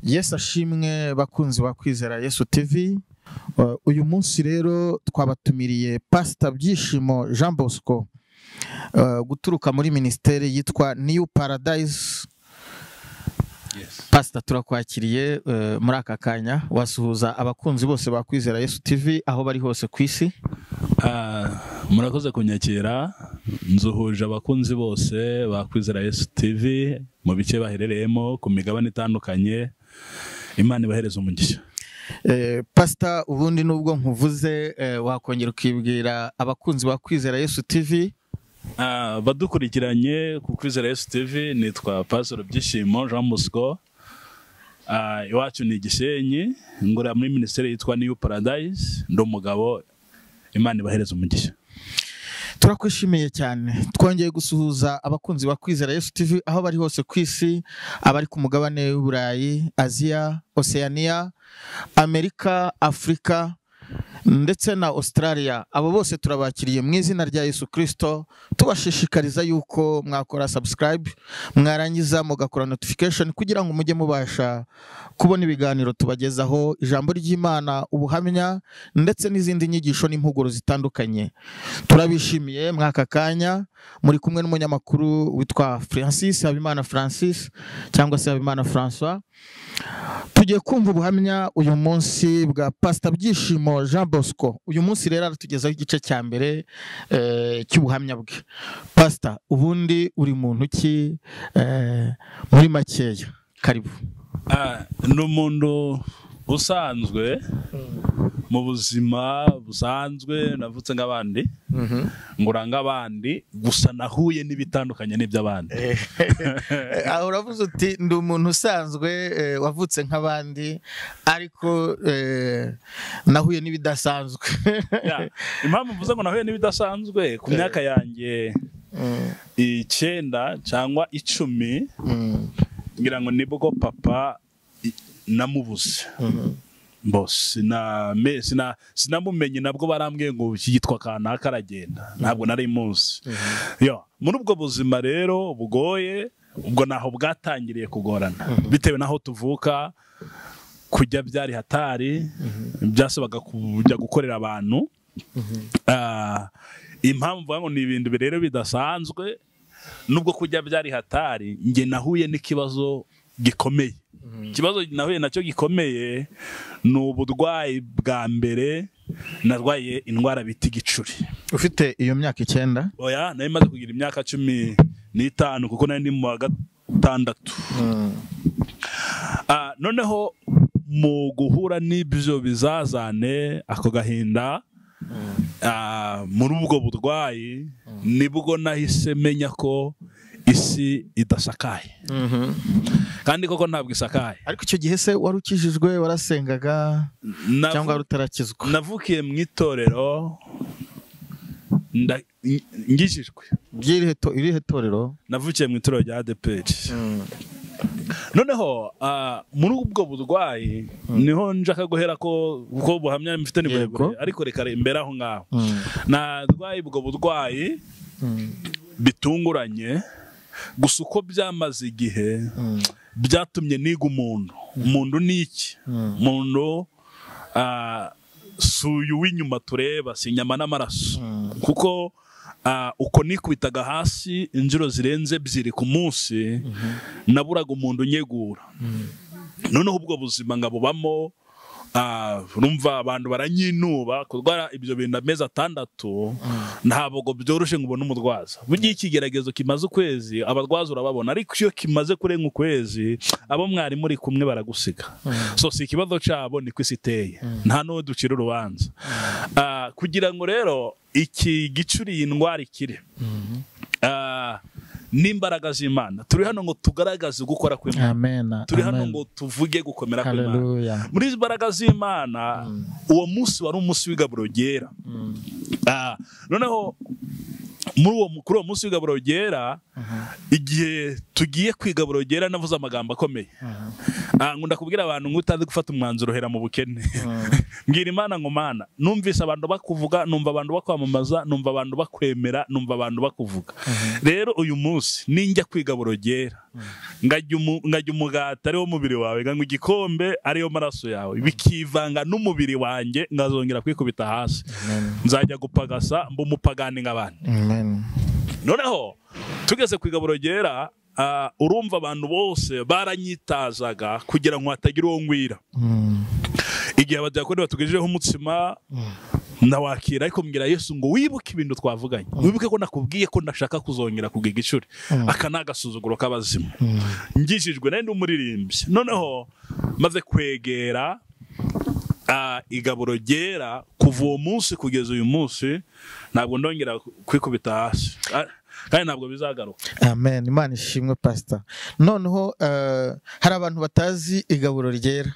Yesu ashimwe bakunzi ba kwizera Yesu TV Uh, uyu munsi rero twabatumiriye pasita byishimo Jean Bosco uh, guturuka muri minisiteri yitwa New Paradise pasita turakwakiriye uh, muri aka kanya wasuhuza abakunzi bose ba kwizera Yesu TV aho bari hose ku isi Ah, murakoze kunyakira nzuhuje abakunzi bose bakwizera Yesu TV mu bice baherereyemo ku migabane itandukanye Imana ibahereze umugisha Eh, pasita ubundi nubwo nkuvuze eh, wakongera ukibwira abakunzi ba kwizera Yesu TV Ah, badukurikiranye ku kwizera Yesu TV nitwa Pastor Byishimo Jean Bosco Ah, iwacu ni Gisenyi ngora muri minisiteri yitwa New Paradise ndi umugabo Imana ibahereze umugisha turakwishimiye cyane twongeye gusuhuza abakunzi ba kwizera Yesu TV aho bari hose ku isi abari ku mugabane w'i Burayi Aziya Oceania Amerika Afurika ndetse na Australia abo bose turabakiriye mu izina rya Yesu Kristo tubashishikariza yuko mwakora subscribe mwarangiza mugakora notification kugira ngo mujye mubasha kubona ibiganiro tubagezaho ijambo ry'Imana ubuhamya ndetse n'izindi nyigisho n'impuguro zitandukanye turabishimiye mwaka kanya muri kumwe n'umunyamakuru witwa Francis Habimana Francis cyangwa se Habimana François tugiye kumva ubuhamya uyu munsi bwa pasita byishimo Jean Bosco uyu munsi rero aratugezaho igice cya mbere eh, cy'ubuhamya bwe pasita ubundi uri muntu ki eh, muri makeya karibu Ah, ni umuntu usanzwe mu buzima busanzwe navutse nk'abandi ngura nk'abandi gusa nahuye n'ibitandukanye n'iby'abandi Aha uravuze uti ndi umuntu usanzwe eh, wavutse nk'abandi ariko eh, nahuye n'ibidasanzwe Ya, impamvu mvuze ngo nahuye n'ibidasanzwe ku myaka yanjye Mm, icyenda cyangwa icumi mm, ngira ngo nibwo papa i- namubuze mm. bo siname- sina- sinamumenye nabwo barambwiye ngo yitwa kanaka aragenda ntabwo nari muzi yo muri ubwo buzima rero bugoye ubwo naho bwatangiriye kugorana bitewe n'aho tuvuka kujya byari hatari byasabaga kujya gukorera abantu Ah, impamvu bavuga ngo ni ibintu rero bidasanzwe nubwo kujya byari hatari njye nahuye n'ikibazo gikomeye ikibazo nahuye nacyo gikomeye ni uburwayi bwa mbere narwaye indwara bita igicuri ufite iyo myaka icyenda oya nari maze kugira imyaka cumi n'itanu kuko nari ndi mu wa gatandatu Ah, noneho mu guhura n'ibyo bizazane ako gahinda ah, muri ubwo burwayi nibwo nahise menya ko isi idasakaye kandi koko ntabwo isakaye ariko icyo gihe se wari ukijijwe warasengaga Navu- cyangwa wari utarakizwa navukiye mu itorero nda- ng- ngijijwe ry'irihe to- irihe torero navukiye mu itorero rya adeperi noneho ah, muri ubwo burwayi niho njaka guhera ko kuko buhamya mfite ni Yego. burebure ariko reka re- mbere aho ngaho Mm. narwaye ubwo burwayi Mm. bitunguranye gusa uko byamaze igihe byatumye niga umuntu umuntu ni iki umuntu ah, si uyu w'inyuma tureba si inyama n'amaraso kuko ah, uko nikubitaga hasi inshuro zirenze ebyiri ku munsi naburaga umuntu unyegura noneho ubwo buzima nkabubamo ah, urumva abantu baranyinuba kurwara ibyo bintu amezi atandatu ntabwo byoroshye ngo ubone umurwaza burya iyo ikigeragezo kimaze ukwezi abarwaza urababona ariko iyo kimaze kurenga ukwezi abo mwari muri kumwe baragusiga so si ikibazo cyabo niko isi iteye nta n'uwo ducira urubanza Ah, kugira ngo rero iki gicuri iyi ndwara ikire Ah, n'imbaraga z'imana turi hano ngo tugaragaze gukora kw'imana amen turi hano amen. ngo tuvuge gukomera kw'imana Haleluya. muri izi mbaraga z'imana uwo munsi wari umunsi w'igaburo ryera Ah, noneho muri uwo kuri uwo munsi w'igaburo ryera igihe tugiye kwiga burogera navuze amagambo akomeye Ah, nkunda kubwira abantu ngo utazi gufata umwanzuro uhera mu bukene mbwira imana ngo mana numvise abantu bakuvuga numva abantu bakwamamaza numva abantu bakwemera numva abantu bakuvuga rero uyu munsi ninjya kwiga burogera ngajya umu- ngajya umugati ariwo mubiri wawe nganywa igikombe ariyo maraso yawe bikivanga n'umubiri wanjye ngazongera kwikubita hasi nzajya gupagasa mba umupagani nk'abandi Amen. noneho tugeze ku igaburo ryera ah, urumva abantu bose baranyitazaga kugira ngo hatagira uwo ngwira Mm. igihe abadiyakoni batugejejeho umutsima nawakira ariko mbwira yesu ngo wibuke ibintu twavuganye wibuke ko nakubwiye ko ndashaka kuzongera kugiga ishuri aka ni agasuzuguro k'abazima ngishijwe nari ndi umuririmbyi noneho maze kwegera ah, igaburo ryera kuva uwo munsi kugeza uyu munsi ntabwo ndongera kwikubita hasi Ah, kandi ntabwo bizagaruka Amen. Imana ishimwe pastor. Noneho eh, hari abantu batazi igaburo ryera.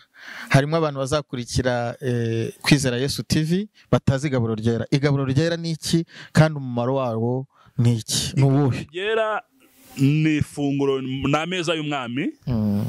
Harimo abantu bazakurikira eh, kwizera Yesu TV batazi igaburo ryera. Igaburo ryera ni iki kandi umumaro wawo ni iki? Ni uwuhe? ryera ni ifunguro ni ameza y'umwami Mm.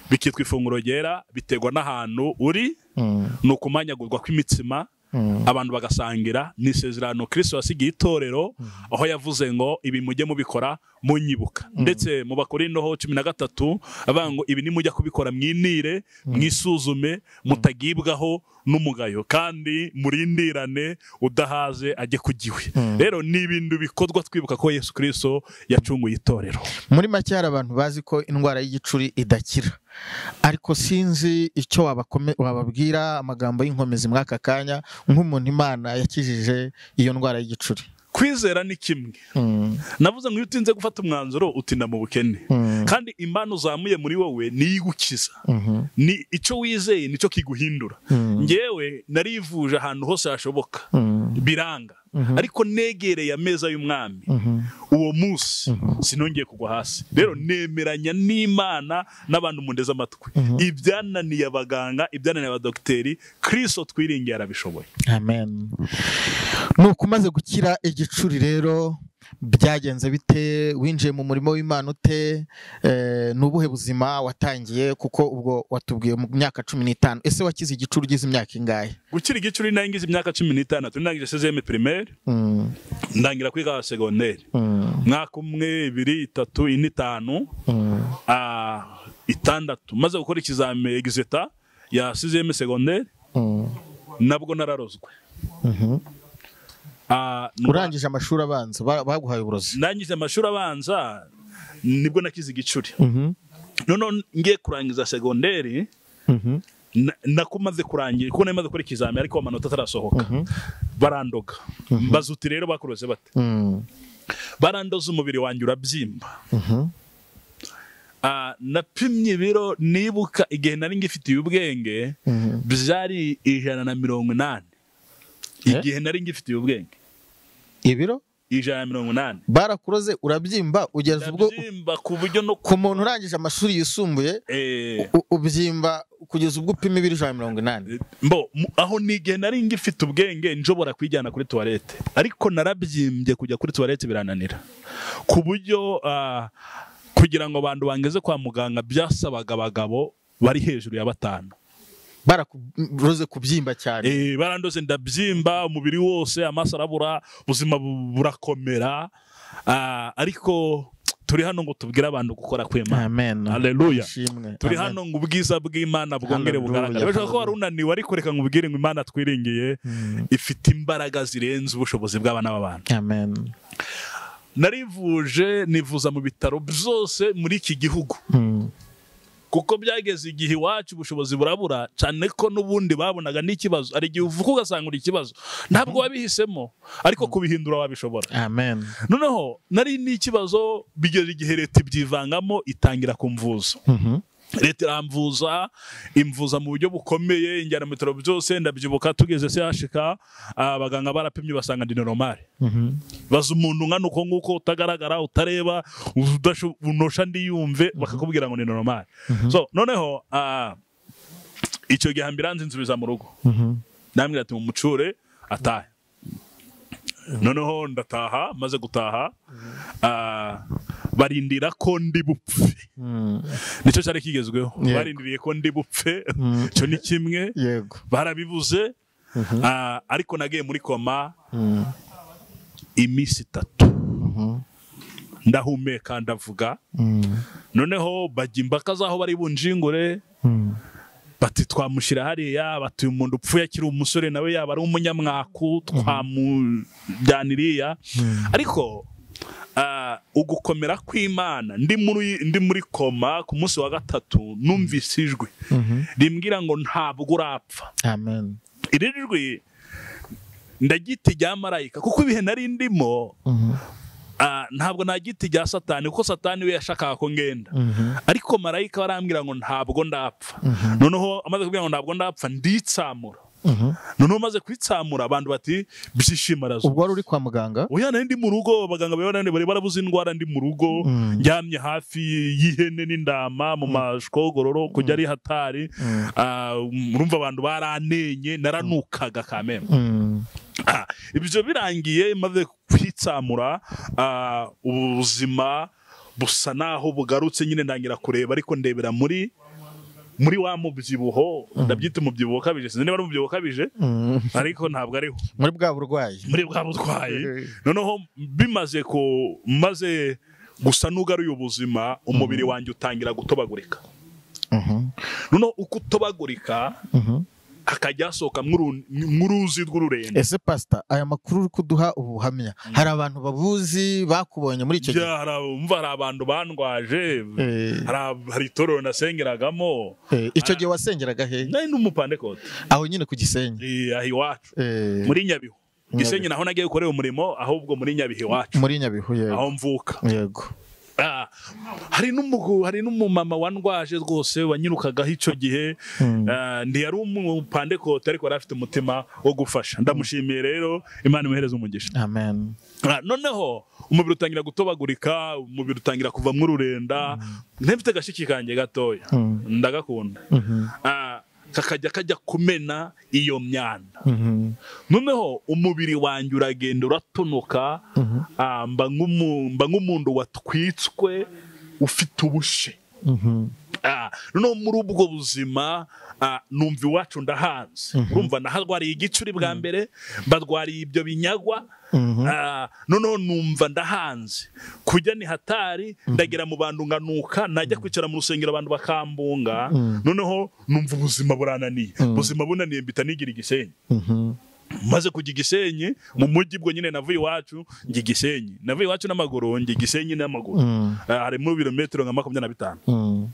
bikitwa ifunguro ryera biterwa n'ahantu uri Mm. ni ukumanyagurwa kw'imitsima Mm. abantu bagasangira ni isezerano kirisito yasigiye itorero aho yavuze ngo ibi mujye mubikora munyibuka ndetse mu bakorindo cumi na gatatu avuga ngo ibi nimujya kubikora mwinire mwisuzume mutagibwaho n'umugayo kandi murindirane udahaze ajye ku giwe rero ni ibintu bikorwa twibuka ko yesu kirisito yacunguye itorero muri make hari abantu bazi ko indwara y'igicuri idakira ariko sinzi icyo wabakome- wababwira amagambo y'inkomezi muri aka kanya nk'umuntu imana yakijije iyo ndwara y'igicuri kwizera ni kimwe Mm, navuze ngo iyo utinze gufata umwanzuro utinda mu bukene Mm. kandi impano uzamuye muri wowe niyo igukiza mhm, ni icyo wizeye nicyo kiguhindura ngewe narivuje ahantu hose hashoboka mm, biranga ariko negereye ameza y'umwami mhm. uwo munsi sinongeye kugwa hasi rero nemeranya n'imana n'abantu mundeze amatwi ibyananiye abaganga ibyananiye abadogiteri kirisito twiringiye arabishoboye amen nuko umaze gukira igicuri rero byagenze bite winjiye mu murimo w'imana ute Eh, ni ubuhe buzima watangiye kuko ubwo watubwiye mu myaka cumi n'itanu ese wakize igicuri ugize imyaka ingahe gukira igicuri nari ngize imyaka cumi n'itandatu ndangije sezeme pirimeri Mm, ndangira kwiga segonderi mm, mwaka umwe ibiri itatu ine itanu mm. ah, itandatu maze gukora ikizami egizeta ya sizeme segonderi Mm. nabwo nararozwe Mhm. Ah, nuba- urangije amashuri abanza ba- baguhaye uburozi ndangije amashuri abanza nibwo nakize igicuri Mhm, noneho ngiye kurangiza segonderi mhm, na- nako maze kurangira kuko nari maze gukora ikizami ariko amanota atarasohoka barandoga mbaza uti rero bakuroze bate mm, barandoza umubiri wanjye urabyimba mhm, Ah, napimye ibiro nibuka igihe nari ngifitiye ubwenge mhm. byari ijana na mirongo inani Eh? igihe nari ngifitiye ubwenge ibiro ijana na mirongo inani barakuroze urabyimba ugeze ubwo ndabyimba ku buryo no ku ku muntu urangije amashuri yisumbuye Eh, u- ubyimba kugeza ubwo upima ibiri ijana na mirongo inani mbo mu- aho ni igihe nari ngifite ubwenge nshobora kwijyana kuri tuwarete ariko narabyimbye kujya kuri tuwarete birananira ku buryo ah, kugira ngo abantu bangeze kwa muganga byasabaga abagabo bari hejuru ya batanu barakuroze kubyimba cyane Eh, barandoze ndabyimba umubiri wose amaso arabura ubuzima bu- burakomera ah, ariko turi hano ngo tubwire abantu gukora kw'imana amen Hallelujah. ishimwe turi Amen. hano ngo ubwiza bw'imana bwongere Hallelujah. bugaragare birashoboka ko wari unaniwe ariko reka nkubwire ngo imana twiringiye ifite imbaraga zirenze ubushobozi bw'abana b'abantu amen narivuje nivuza mu bitaro byose muri iki gihugu Mm, kuko byageze igihe iwacu ubushobozi burabura cyane ko n'ubundi babonaga n'ikibazo hari igihe uvuka ugasanga uri ikibazo ntabwo wabihisemo ariko kubihindura wabishobora amen noneho nari n'ikibazo bigeze igihe leta ibyivangamo itangira kumvuza Mhm, leta iramvuza imvuza mu buryo bukomeye injyana mu bitaro byose ndabyibuka tugeze CHK abaganga barapimye basanga ndi normal mhm, baza umuntu nkana uko nguko utagaragara utareba udasho- unosha ndiyumve bakakubwira ngo ni normal so noneho ah, icyo gihe ambulance nsubiza mu rugo mhm, ndambwira ati mumucure atahe noneho ndataha maze gutaha ah, barindira ko ndi bupfe nicyo cyari kigezweho Yego. barindiriye ko ndi bupfe icyo ni kimwe yego barabivuze ah, ariko nagiye muri koma Mm. iminsi itatu ndahumeka ndavuga Mm. noneho bajya imbaka z'aho bari bunjingure Mm. bati twamushyira hariya bati uyu muntu upfuye akiri umusore nawe yaba ari umunyamwaku twamujyana iriya ariko ah, ugukomera kw'imana ndi muri ndi muri koma ku munsi wa gatatu numvise ijwi Mhm. rimbwira ngo ntabwo urapfa amen iri jwi ndagiti rya marayika kuko ibihe nari ndimo Mhm. ah, ntabwo nagiti rya satani kuko satani we yashakaga ko ngenda ariko marayika barambwira ngo ntabwo ndapfa noneho amaze kubwira ngo ntabwo ndapfa nditsamura Mhm. noneho maze kwitsamura abantu bati byishima razo ubwo wari uri kwa muganga oya nari ndi mu rugo abaganga bari bananiwe, bari barabuze indwara ndi mu rugo ndyamye hafi y'ihene n'indama mu mashwogororo kujya ari hatari Ah, urumva abantu baranenye naranukaga kameme Mm. Ah, ibyo birangiye maze kwitsamura ah, ubuzima busa naho bugarutse nyine ndangira kureba ariko ndebera muri muri wa mubyibuho ndabyita umubyibuho ukabije sinzi niba ari umubyibuho ukabije Mm. ariko ntabwo ariho muri bwa burwayi muri bwa butwaye noneho bimaze ko maze gusa n'ugaruye ubuzima umubiri wanjye utangira gutobagurika Mhm. noneho uko utobagurika Mhm. hakajya hasohoka mw'uru- mw'uruzi rw'ururenda ese pasita aya makuru uri kuduha ubuhamya hari abantu babuzi bakubonye muri icyo gihe Ya, hari- umva hari abantu bandwaje Eh, hari hari itorero nasengeragamo eh, icyo gihe wasengeraga he nari n'umupandekote aho nyine ku gisenyi Eh, aha iwacu Eh, muri nyabihu gisenyi naho nagiye gukorera umurimo ahubwo muri nyabihu iwacu muri nyabihu yego aho mvuka yego Ah, hari n'umugu hari n'umumama wandwaje rwose wanyirukagaho icyo gihe Ah, ntiyari umupandekote ariko yari afite umutima wo gufasha ndamushimiye rero imana imuhereze umugisha amen Ah, noneho umubiri utangira gutobagurika umubiri utangira kuva mw'ururenda ntibite agashiki kanjye gatoya ndagakunda Ah, kakajya kajya kumena iyo myanda Mhm. noneho umubiri wanjye uragenda uratonoka Ah, mba nk'umu- mba nk'umuntu watwitswe ufite ubushe Mhm. Ah, noneho muri ubwo buzima ah, numva iwacu ndahanze urumva naharwariye igicuri bwa mbere mbarwariye ibyo binyagwa Ah, noneho numva ndahanze kujya ni hatari ndagera mu bantu nganuka najya kwicara mu rusengero abantu bakambunga noneho numva ubuzima burananiye ubuzima bunaniye mbita nigira igisenyi Mhm. maze kujya igisenyi mu mujyi bwo nyine navuye iwacu njya igisenyi navuye iwacu n'amaguru njya igisenyi n'amaguru Mm. Ah, harimo ibirometero nka makumyabiri na bitanu Mm.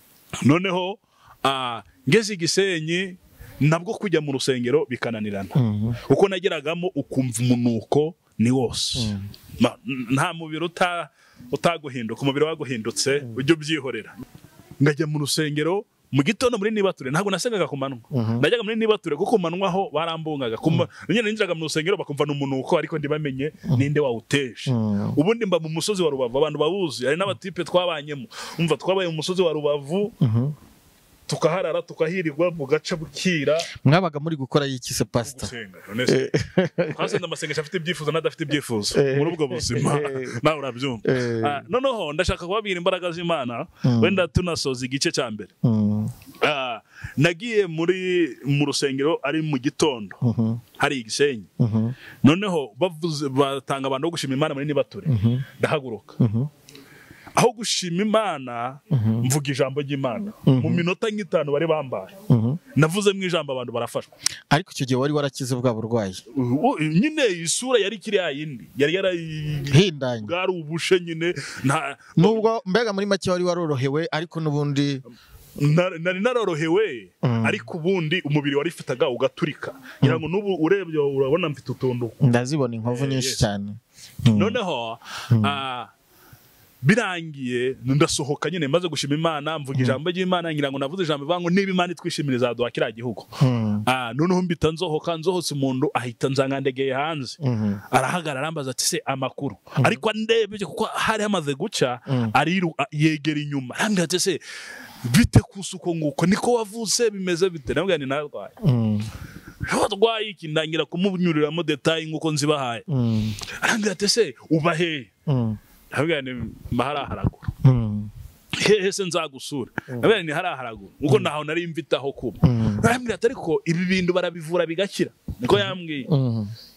noneho ah, ngeze igisenyi nabwo kujya mu rusengero bikananirana Mhm. uko nageragamo ukumva umunuko ni wose Ma- nta mubiri uta- utaguhinduka umubiri waguhindutse ujya ubyihorera ngajya mu rusengero mu gitondo muri nibature ntabwo nasengaga ku manywa najyaga muri nibature kuko ku manywa ho barambungaga Ku ma- nyine ninjiraga mu rusengero bakumva ni umunuko ariko ntibamenye ninde wawuteje Mm. ubundi mba mu musozi wa rubavu abantu bawuzi hari n'abatipe twabanyemo umva twabaye mu musozi wa rubavu Mhm. tukaharara tukahirirwa bugaca bukira mwabaga muri gukora iki se pasita gusenga honestly. twasenze amasengesho afite ibyifuzo n'adafite ibyifuzo Eh. muri ubwo buzima Eh. nawe urabyumva Eh. Ah, noneho ndashaka kubabwira imbaraga z'imana Mm. wenda tunasoza igice cya mbere Mm. Ah, nagiye muri mu rusengero ari mu gitondo Mhm. hari igisenyi Mhm. noneho bavuze batanga abantu bo gushima imana muri nibature ndahaguruka Mhm. aho gushima imana mvuga ijambo ry'imana mu minota nk'itanu bari bambaye Mhm. navuze mu ijambo abantu barafashwa ariko icyo gihe wari warakize bwa burwayi Uh, uh, nyine isura yari kiriya yindi yari yari hindanye bwari ubushe nyine nta- nubwo mbega muri make wari warorohewe ariko n'ubundi na- nari narorohewe ariko ubundi umubiri warifitaga ugaturika ngira ngo n'ubu urebye urabona mfite utuntu ndazibona inkovu nyinshi cyane noneho ah, birangiye ndasohoka nyine maze gushima imana mvuga ijambo ry'imana ngira ngo navuze ijambo ivuga ngo niba imana itwishimira izaduha kiriya gihugu Mm. Ah, noneho mbita nzohoka nzohotse umuntu ahita nzangandegeye hanze arahagarara arambaza ati se amakuru ariko ndebye kuko hari hamaze guca ariru a- yegera inyuma arambwira ati se bite kusuko nguko niko wavutse bimeze bite nabwira ni narwaye Mm. warwaye iki ndangira kumunyuriramo detayi nk'uko nzibahaye Mm. arambwira ati se uba hehe Mm. nabwira ni mba hari aharaguru hehe se nzagusura nabera ni hariya haraguru kuko ntaho nari mvitaho kuba arambwira ati ariko ibi bintu barabivura bigakira niko yambwiye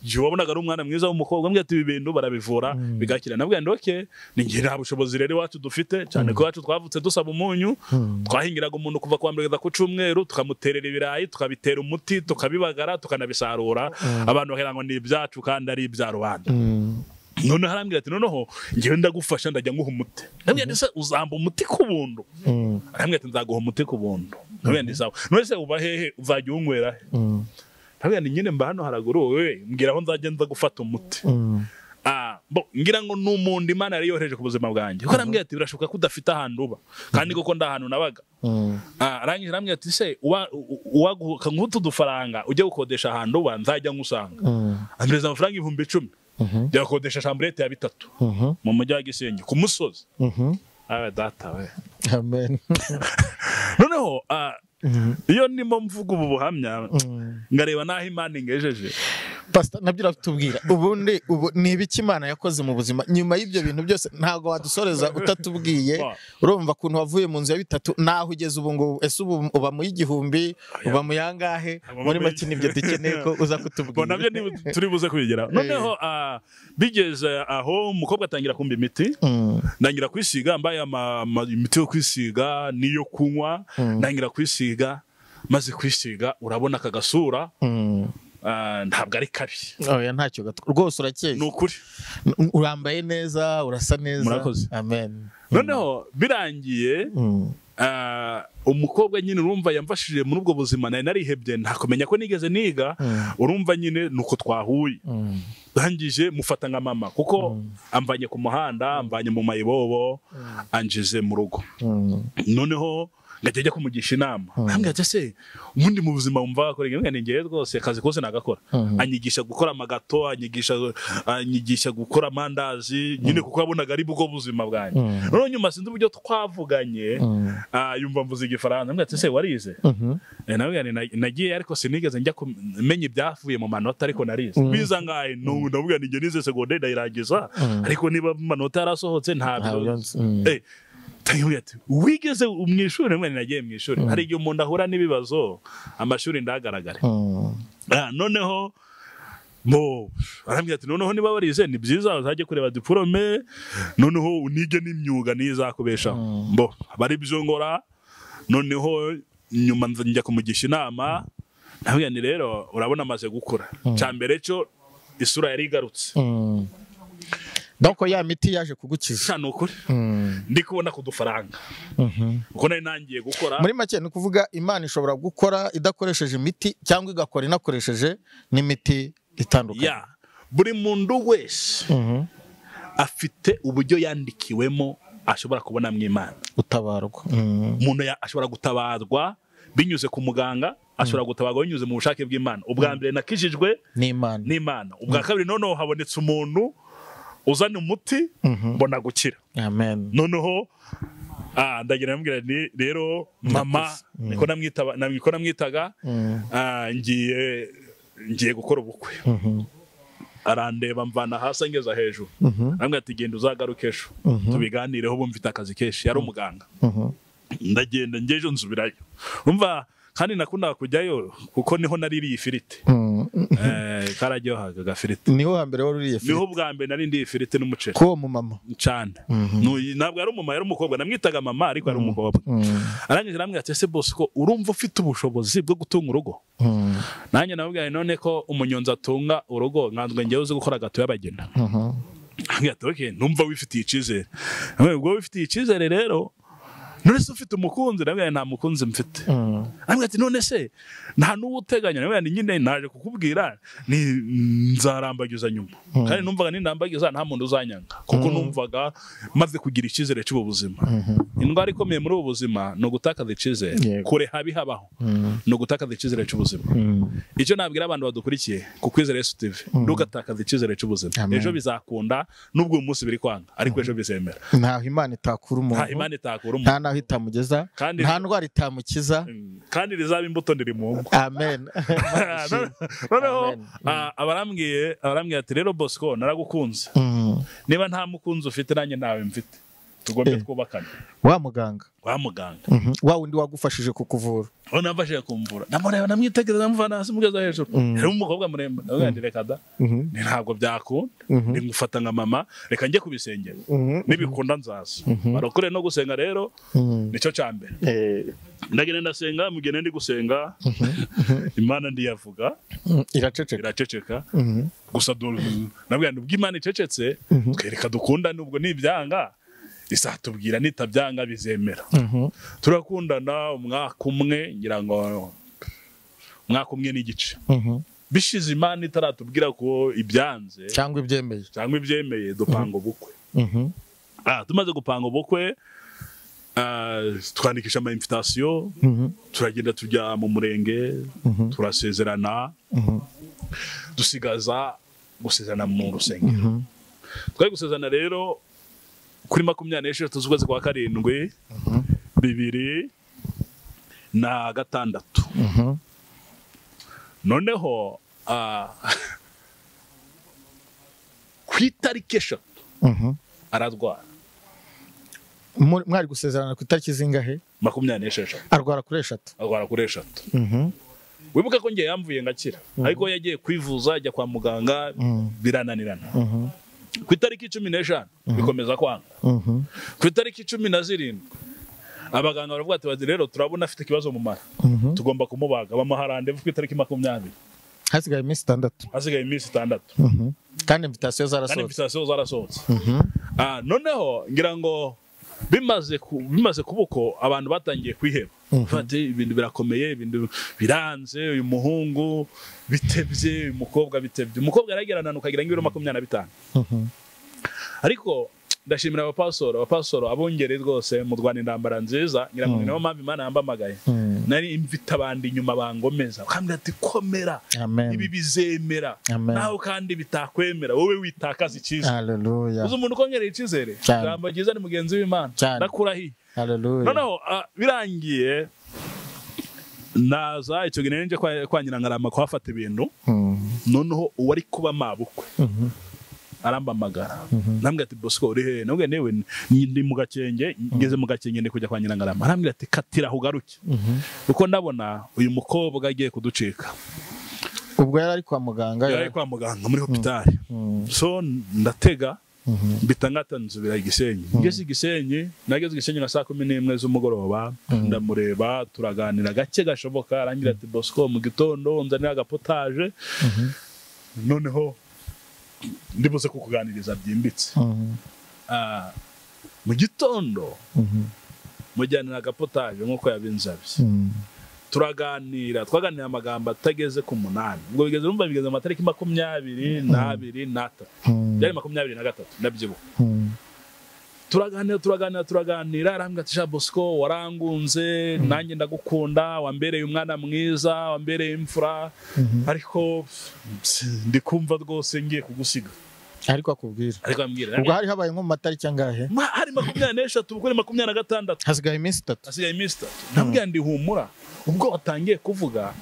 igihe wabonaga ari umwana mwiza w'umukobwa ambwira ati ibi bintu barabivura bigakira nabwira ndi oke ni njye nta bushobozi rero iwacu dufite cyane ko iwacu twavutse dusaba umunyu twahingiraga umuntu kuva kuwa mbere kugeza ku cyumweru tukamuterera ibirayi tukabitera umuti tukabibagara tukanabisarura abantu bakira ngo ni ibyacu kandi ari ibya rubanda noneho arambwira ati noneho ngewe ndagufasha ndajya nguha umuti ndabwira ati se uzamba umuti ku buntu arambwira ati nzaguha umuti ku buntu ndabwira ati sawa none se uba hehe uzajya uwunywera he ndabwira ati nyine mba hano haraguru wowe mbwira aho nzajya nza gufata umuti Ah, bo, ngira ngo ni umuntu imana yari yohereje ku buzima bwanjye kuko arambwira ati birashoboka ko udafite ahantu uba kandi koko nda hantu nabaga Ah, arangije arambwira ati se uwa- u- uwaguha nk'utu dufaranga ujye gukodesha ahantu uba nzajya ngusanga ampereza amafaranga ibihumbi icumi jya gukodesha shamburete ya bitatu mu mujyi wa gisenyi ku musozi abe data we amen noneho ah, iyo ndimo mvuga ubu buhamya ngareba n'aho imana ingejeje pastor nabyo uratubwira ubundi ubu ni ibiki imana yakoze mu buzima nyuma y'ibyo bintu byose ntabwo wadusoreza utatubwiye urumva ukuntu wavuye mu nzu ya bitatu naho ugeze ubu ngubu ese ubu uba mu y'igihumbi uba mu yangahe Uba muri mu make nibyo dukeneye ko uza kutubwira Bo nabyo niba turi buze kubigeraho noneho ah, bigeze aho umukobwa atangira kumva imiti Mm, ndangira kwisiga mbaye ama- ama- imiti yo kwisiga n'iyo kunywa ndangira kwisiga maze kwisiga urabona aka gasura mm. ah, ntabwo ari kabi oya ntacyo gato rwose urakeye ni ukuri N- urambaye neza urasa neza Murakoze. amen noneho birangiye Mm, Ah, umukobwa nyine urumva yamfashije muri ubwo buzima nari narihebye ntakumenya ko nigeze niga urumva nyine nuko twahuye mm, ndangije mufata nka mama kuko amvanye ku muhanda amvanye mu mayibobo anjize mu rugo mm. noneho ngajya njya kumugisha inama arambwira ati se ubundi mu buzima wumva wakora iki?" Mbwira ni ngewe rwose akazi kose nagakora anyigisha gukora amagato anyigisha anyigisha gukora amandazi nyine kuko yabonaga ari bwo buzima bwanjye noneho nyuma sinzi uburyo twavuganye ah, yumva mvuze igifaransa mbwira ati se warize Mhm. Eh, nabwira nti, "Na- nagiye ariko sinigeze njya kumenya ibyavuye mu manota ariko narize biza ngahe nubu ndabwira ninjye nize segonderi ndayirangiza ariko niba mu manota yarasohotse Ntabyo ntabyo nzi. Mm. Eh, tangira ati wigeze mu ishuri mwe nagiye mu ishuri hari igihe umuntu ahura n'ibibazo amashuri ndahagaragare Mm. Ah, noneho mo arambwira ati noneho niba warize ni byiza uzajye kureba diporome noneho unige n'imyuga n'izakubeshaho bo bari byo ngora noneho nyuma nza- njya kumugisha inama nabwira ni rero urabona amaze gukura cya mbere cyo isura yari igarutse Mm. donc ya miti yaje kugukiza sha ni ukuri Mm. ndi kubona ku dufaranga Mhm. kuko nari nangiye gukora muri make ni ukuvuga imana ishobora gukora idakoresheje imiti cyangwa igakora inakoresheje n'imiti itandukanye ya buri muntu wese Mhm. afite uburyo yandikiwemo ashobora kubonamo imana gutabarwa Mm. umuntu ya- ashobora gutabazwa binyuze ku muganga ashobora gutabarwa binyuze mu bushake bw'imana ubwa mbere nakijijwe n'imana n'imana ubwa kabiri noneho habonetse umuntu uzana umuti mbona gukira amen noneho ah, ndagira namubwira ni rero mama niko namwitaba- nam- niko namwitaga ah, ngiye ngiye gukora ubukwe arandeba mvana hasi angeza hejuru arambwira ati genda uzagaruke ejo tubiganireho ubu mfite akazi kenshi yari umuganga ndagenda ngejo nsubirayo umva kandi nakundaga kujyayo kuko niho naririye ifiriti Mm. Eh, kararyohaga agafiriti niho hambere wari uriye niho bwa mbere nari ndiye ifiriti n'umuceri k'uwo mumama cyane Nuyu- ntabwo yari umumama yari umukobwa namwitaga mama ariko yari umukobwa arangije arambwira ati ese bose ko urumva ufite ubushobozi bwo gutunga urugo Mm. nanjye namubwira none ko umunyonzi atunga urugo nkanzwe ngewe uzi gukora gato y'abageni Mhm. Ambwira ati okay numva wifitiye icyizere Ambwira, ubwo wifitiye icyizere rero none se ufite umukunzi ndabwira nta mukunzi mfite Mm. ambwira ati none se nta n'uwo uteganya ndabwira ni nyine naje kukubwira ni nzarambagiza nyuma kandi numvaga nindambagiza nta muntu uzanyanga kuko numvaga maze kugira icyizere cy'ubu buzima indwara ikomeye muri ubu buzima ni ugutakaza icyizere Yego. kureha bihabaho ni ugutakaza icyizere cy'ubuzima icyo nabwira abantu badukurikiye ku kwizera yesu tv ntugatakaze icyizere cy'ubuzima Amen. ejo bizakunda nubwo uyu munsi biri kwanga ariko ejo bizemera ntaho imana itakura nta umuntu imana itakura nta umuntu n'aho itamugeza Kandi- nta ndwara itamukiza kandi rizaba imbuto ndiri mu ngo amen noneho Amen. ah, abarambwiye abarambwiye ati rero bosco naragukunze Mm. niba nta mukunzi ufite nanjye ntawe mfite tugombye Eh. twubakane wa muganga wa muganga Mhm. wa wundi wagufashije kukuvura aho namfashije kumvura namureba namwitegereza namuvana hasi mugeza hejuru harimo umukobwa muremure ndavuga nti reka da Mhm. ni ntabwo byakunda Mhm. ni ngufata nka mama reka njye kubisengera Mhm. nibikunda nzaza barakure no gusenga rero Mhm. nicyo cya mbere Eh, ndagenda ndasenga mugene ndi gusenga imana ndiyavuga mhm. iraceceka iraceceka Mhm. gusa du- nabwira nti ubwo imana icecetse twereka dukunda nubwo nibyanga izatubwira nitabyanga bizemera Mhm. turakundana umwaka umwe ngira ngo umwaka umwe n'igice Mhm. bishize imana itaratubwira ko ibyanze cyangwa ibyemeye cyangwa ibyemeye dupanga ubukwe Mhm. Ah, tumaze gupanga ubukwe ah, twandikisha ama invitation Mhm. turagenda tujya mu murenge Mhm. turasezerana Mhm. dusigaza gusezerana mu rusengero twari gusezerana rero kuri makumyabiri n'esheshatu z'ukwezi kwa karindwi bibiri na gatandatu Mhm. noneho ah, ku itariki eshatu Mhm. ararwara Muri- mwari gusezerana ku itariki zingahe makumyabiri n'esheshatu arwara kuri eshatu arwara kuri eshatu Mhm. wibuka ko ngiye yamvuye ngakira ariko yagiye kwivuza ajya kwa muganga birananirana ku itariki cumi n'eshanu bikomeza kwanga Mhm. ku itariki cumi na zirindwi abaganga baravuga ati "Bazi rero turabona afite ikibazo mu mara Mhm. tugomba kumubaga bamuha randevu ku itariki makumyabiri hasigaye iminsi itandatu hasigaye iminsi itandatu Mhm. kandi invitasiyo kandi zarasohotse invitation zarasohotse Ah, noneho ngira ngo bimaze ku- bimaze kuba uko abantu batangiye kwiheba bati ibintu birakomeye ibintu biranze uyu muhungu bitebye uyu mukobwa bitebye umukobwa aragerana ukagira ngo ibiro makumyabiri na bitanu Mhm. ariko ndashimira abapasoro abapasoro abungeri rwose mu rwanda intambara nziza ngira ngo ni nayo mpamvu imana yambamagaye Mm. nari mvita abandi inyuma bangomeza bakambwira ati komera amen ibi bizemera Amen. nawe kandi bitakwemera wowe witakaza icyizere haleluya uzi umuntu ukongerera icyizere Cyane. ijambo ryiza ni mugenzi w'imana Cyane. ndakurahiye haleluya noneho ah, birangiye naza icyo gihe nari nje kwa, kwa nyirangarama kuhafata ibintu Mhm. noneho uwo ari kuba mabukwe Mhm. arambamagara arambwira ati bosco uri hehe nabwira newe ni- ndi mu gakenge ngeze mu gakenge ndi kujya kwa nyirangarama arambwira ati katira ugaruke kuko ndabona uyu mukobwa agiye kuducika ubwo yari ari kwa muganga yari kwa muganga muri hopitari so ndatega mbita ngatanzubira igisenyi ngeze igisenyi nageze igisenyi nka saa kumi n'imwe z'umugoroba ndamureba turaganira gake gashoboka arangira ati bosco mu gitondo nzanira agapotaje noneho ndibuze kukuganiriza byimbitse Mhm. Ah, mu gitondo Mhm. mujyanira agapotaje nk'uko yabinsabye Mhm. turaganira twaganira amagambo atageze ku munani ubwo bigeze numva bigeze mu matariki makumyabiri n'abiri n'atatu Mhm. byari makumyabiri na gatatu ndabyibuka Mhm. turaganira turaganira turaganira arambwira ati jean bosco warangunze nanjye ndagukunda wambereye umwana mwiza wambereye imfura ariko ps- ndi kumva rwose ngiye kugusiga ariko akubwira ariko ambwira ubwo hari habaye nko mu matariki angahe "Ma, hari makumyabiri n'eshatu ubwo ni makumyabiri na gatandatu hasigaye iminsi itatu hasigaye iminsi itatu ndambwira ndi humura ubwo watangiye kuvuga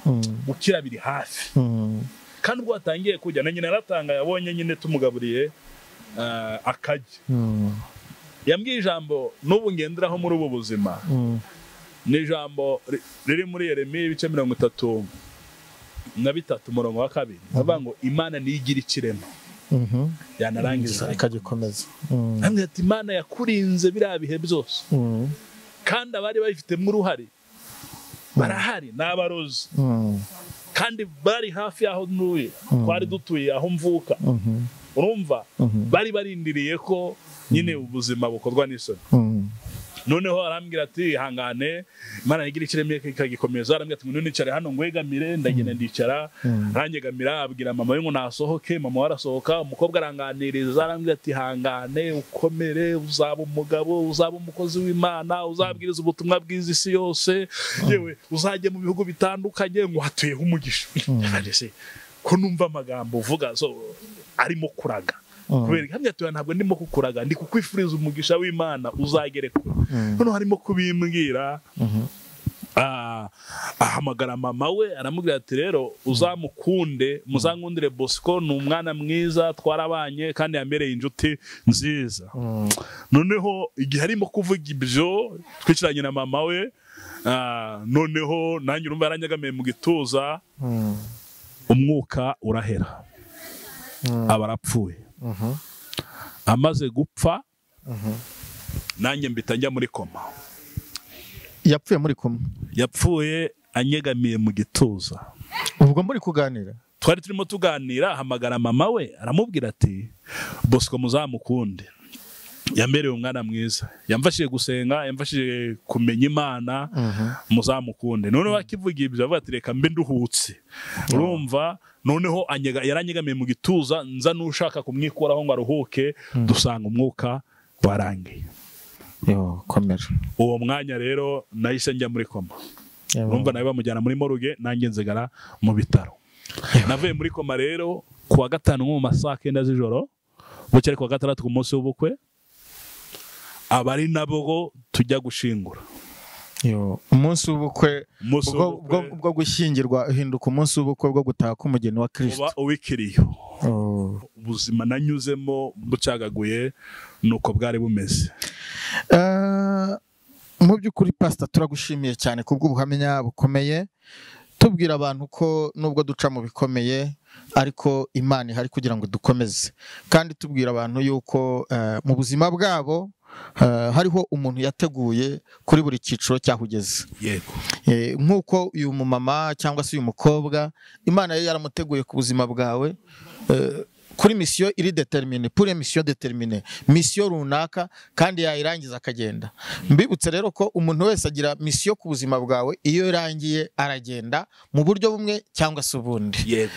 gukira biri hafi Mhm. kandi ubwo watangiye kujya na nyina aratanga yabonye nyine tumugaburiye eh, akajya Mhm. yambwiye ijambo n'ubu ngenderaho muri ubu buzima Mhm. ni ijambo ri- riri muri yeremiya ibice mirongo itatu na bitatu umurongo wa kabiri avuga ngo imana niyo igira ikirema Mhm. yanarangiza ikagikomeza Mhm. Arambwira ati imana yakurinze biriya bihe byose Mhm. kandi abari babifitemo uruhare barahari ni abarozi Mhm. kandi bari hafi y'aho ntuye twari dutuye aho mvuka Mhm. urumva Mhm. bari barindiriye ko nyine ubuzima bukorwa n'isoni Mhm. noneho arambwira ati ihangane imana igira ikiremye ikagikomeza arambwira ati ngo nicare hano ngwegamire ndagenda ndicara aranyegamira abwira mama we ngo nasohoke mama we arasohoka umukobwa aranganiriza arambwira ati ihangane ukomere uzaba umugabo uzaba umukozi w'imana uzabwiriza ubutumwa bwiza isi yose yewe uzajye mu bihugu bitandukanye ngo hatuyeho umugisha Kandi se, ko numva amagambo uvuga so arimo kuraga kubera ihamya tuya ntabwo ndimo kukuraga ndi kukwifuriza umugisha w'imana uzagere kure noneho harimo kubimbwira Ah, ahamagara mama we aramubwira ati rero uzamukunde muzangundire bosco ni umwana mwiza twarabanye kandi yamereye inshuti nziza noneho igihe arimo kuvuga ibyo twicaranye na mama we ah, noneho nanjye urumva yaranyegamiye mu gituza umwuka urahera aba arapfuye amaze gupfa nanjye mpita njya muri koma yapfuye muri kumwe yapfuye anyegamiye mu gituza ubwo muri kuganira twari turimo tuganira ahamagara mama we aramubwira ati bosco muzamukunde yambereye umwana mwiza yamfashije gusenga yamfashije kumenya imana muzamukunde noneho akivuga ibyo avuga ati reka mbe nduhutse urumva noneho anyega- yaranyegamiye mu gituza nza n'ushaka kumwikuraho ngo aruhuke dusanga umwuka warangiye yo komera uwo mwanya rero nahise njya muri koma urumva nawe bamujyana muri moruge nanjye nzigara mu bitaro navuye muri koma rero ku wa gatanu nko mu ma saa kenda z'ijoro buke ari ku wa gatandatu ku munsi w'ubukwe abari nabo tujya gushingura yo umunsi w'ubukwe umunsi ubwo- w'ubukwe ubwo- bwo gushyingirwa uhinduka umunsi w'ubukwe bwo gutaha k'umugeni wa uba kirisito uwikiriyo Oh. ubuzima nanyuzemo bucagaguye ni uko bwari bumeze Eh, mu by'ukuri pasita turagushimiye cyane kubw'ubuhamya bukomeye tubwira abantu ko nubwo duca mu bikomeye ariko imana ihari kugira ngo dukomeze kandi tubwira abantu yuko eh, mu buzima bwabo eh, hariho umuntu yateguye kuri buri cyiciro cyahugeze yego Eh, nk'uko uyu mumama cyangwa se uyu mukobwa imana yari yaramuteguye ku buzima bwawe eh, kuri misiyo iri determine pure misiyo determine misiyo runaka kandi yayirangiza akagenda mbibutse rero ko umuntu wese agira misiyo ku buzima bwawe iyo irangiye aragenda mu buryo bumwe cyangwa se ubundi yego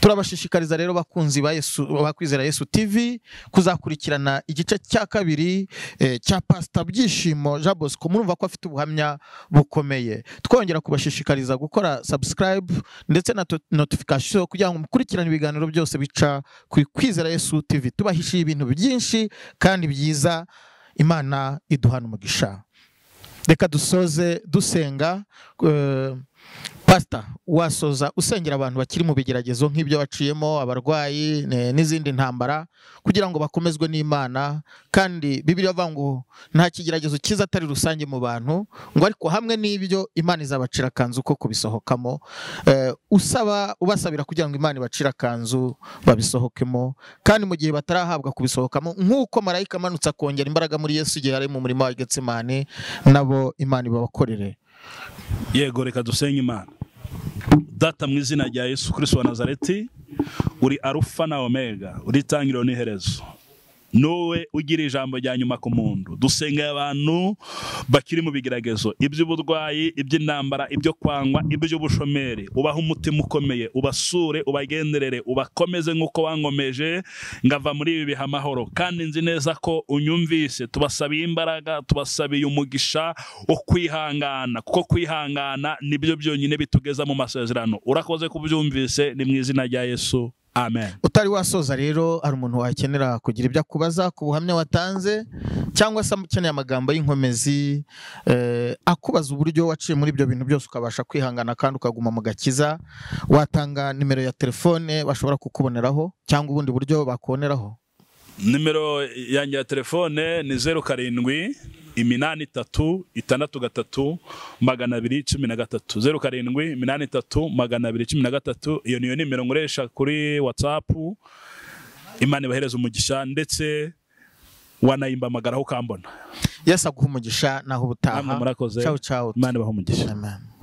turabashishikariza rero bakunzi ba Yesu bakwizera Yesu TV kuzakurikirana igice cya kabiri eh, cya Pastor Byishimo Jean Bosco murumva ko afite ubuhamya bukomeye twongera kubashishikariza gukora subscribe ndetse na to- notification kugira ngo mukurikirane ibiganiro byose bica ku kwizera Yesu TV tubahishiye ibintu byinshi kandi byiza Imana iduhana umugisha reka dusoze dusenga eh, pasita wasoza usengera abantu bakiri mu bigeragezo nk'ibyo baciyemo abarwayi ne- n'izindi ntambara kugira ngo bakomezwe n'imana kandi bibiri avuga ngo nta kigeragezo cyiza atari rusange mu bantu ngo ariko hamwe n'ibyo imana izabacira akanzu ko kubisohokamo Eh, usaba ubasabira kugira ngo imana ibacire akanzu babisohokemo kandi mu gihe batarahabwa kubisohokamo nk'uko marayika amanutse akongera imbaraga muri yesu igihe yari mu murima wa getsemane nabo imana ibabakorere yego reka dusenye imana data mu izina rya yesu kirisito wa nazareti uri arufa na omega uri itangiriro n'iherezo Nowe ugira ijambo rya nyuma ku muntu dusengeye abantu bakiri mu bigeragezo iby'uburwayi iby'intambara ibyo kwangwa iby'ubushomeri ubaha umutima ukomeye ubasure ubagenderere ubakomeze nk'uko wankomeje ngava muri ibi bihe amahoro kandi nzi neza ko unyumvise tubasabiye imbaraga tubasabiye umugisha wo kwihangana kuko kwihangana nibyo byonyine bitugeza mu masezerano urakoze kubyumvise ni mu izina rya yesu amen utari wasoza rero hari umuntu wakenera kugira ibyo akubaza ku buhamya watanze cyangwa se ukeneye amagambo y'inkomezi eh, akubaza uburyo waciye muri ibyo bintu byose ukabasha kwihangana kandi ukaguma mu gakiza watanga nimero ya telefone bashobora kukuboneraho cyangwa ubundi buryo bakuboneraho nimero yanjye ya telefone ni zeru karindwi iminani itatu itandatu gatatu magana abiri cumi na gatatu zeru karindwi iminani itatu magana abiri cumi na gatatu iyo niyo nimero nkoresha kuri watsapu imana ibahereza umugisha ndetse wanayimpamagaraho ukambona yesu aguha umugisha naho ubutaha namwe murakoze cyawu cyawu imana ibaha umugisha amen